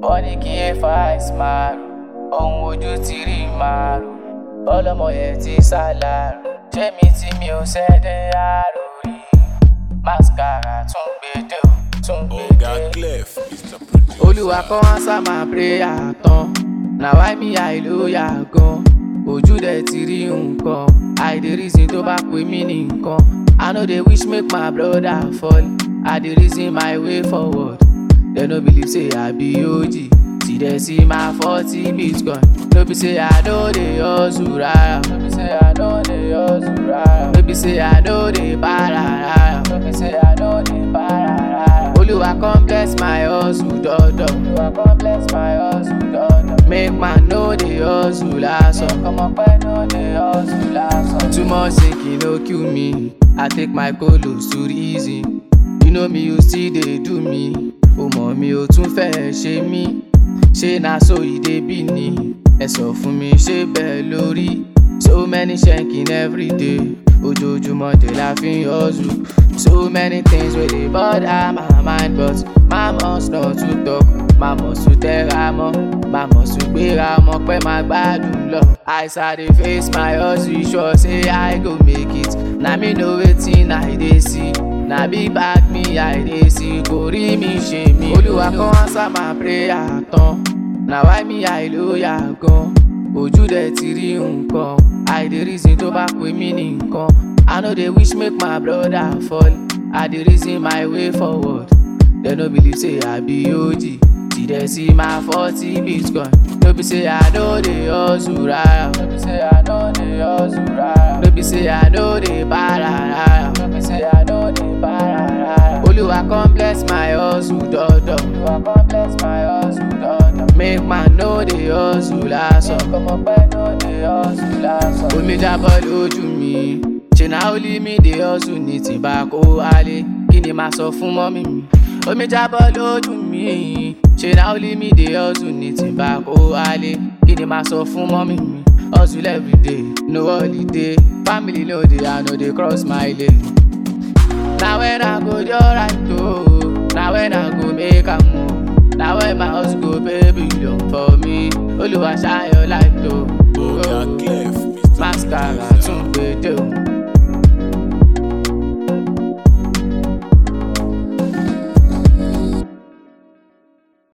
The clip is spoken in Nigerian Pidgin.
wọ́n ní kí ẹ fa ìsìmáàrù ohun ojú ti rí màrú ọlọ́mọ yẹn ti sálárù ṣé mi tí mi ò ṣẹ́dẹ̀ àrò rí mascara tún gbèdé o tún Oga gbèdé. Clef, Mr. Producer. olúwa kọ́ answer my prayer tán na why me hallelujah gan ojú dẹ̀ ti rí nǹkan i dey reason tó bá pè mí ní nǹkan i no dey wish make my brother fall i dey reason my way forward dem no believe say i be og see dem see my forty bitcoin no be say i no dey hustle rara no be say i no dey hustle rara no be say i no dey para rara no be say i no dey para rara olúwa come bless my hustle dọ́dọ̀ olúwa come bless my hustle dọ́dọ̀ make man no dey hustle lásán ọmọ pẹ́ no dey hustle lásán. too much thinking no kill me i take my colos to reason you know me you still dey do me o mọ̀ mi ò tún fẹ́ ṣe mí ṣé na so e dey be ni ẹ sọ fún mi ṣé bẹ́ẹ̀ lórí so many shanking everyday ojoojúmọ́ dé la fi ń hustle so many things wey dey bother my mind but my must not to talk my must to tẹ́ra mọ́ my must to gbéra mọ́ pé má gbádùn lọ as i dey face my hustle sure say i go make it na me know wetin i dey see na big bag me i dey see kò rí mi ṣe mí olúwa kan answer my prayer tán na why me hallelujah gan ojú dẹ̀ ti rí nǹkan i dey reason tó bá pè mí ní nǹkan i no dey wish make my brother fall i dey reason my way forward dem no believe say i be og see dem see my forty bitcoin no be say i no dey hustle rara no be say i no dey hustle rara no be say i no dey para rara no be say i no dey para rara olúwa come bless my hustle dọ́dọ̀ olúwa come bless my hustle dọ́dọ̀ make man no dey hustle lásán ọmọ pẹ́ no dey hustle lásán. omi jábọ́ lójú mi ṣe na only me dey hustle ní tìǹbà kó wálé kí ni màá sọ fún mọ́mí mi omi jábọ́ lójú mi ṣe na only me dey hustle ní tìǹbà kó wálé kí ni màá sọ fún mọ́mí mi hustle everyday no holiday family no dey i no dey cross my lane. na when i go dey alright o na when i go make am o na when my house go pay billion for me olúwa ṣayọ láìpẹ́ o. Oga Clef, Mr. mascara Producer. tún gbèdé o.